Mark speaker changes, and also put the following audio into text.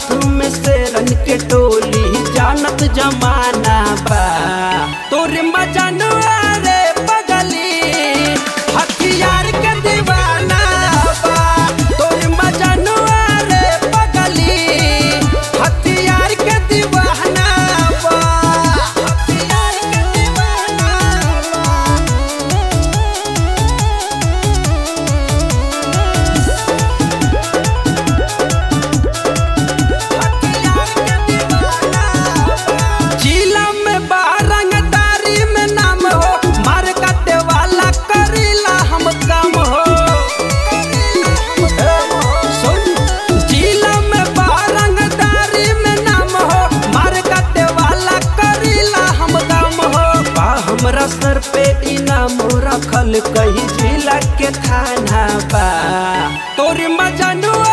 Speaker 1: साथ में शेरन के टोली जानत जमाना बा तोरे मजनुआ रे पगली हथियार के दीवाना बा तोरे मजनुआ रे पगली हथियार के दीवाना बा हथियार के दीवाना बा जिला में बारंगदारी में नाम हो मार काटे वाला करीला हम काम हो सुन, जिला में बारंगदारी में नाम हो मार काटे वाला करीला हम काम हो बा हमरा सर पे इनाम रखल कही जिला के थाना बा तोरी मजनुआ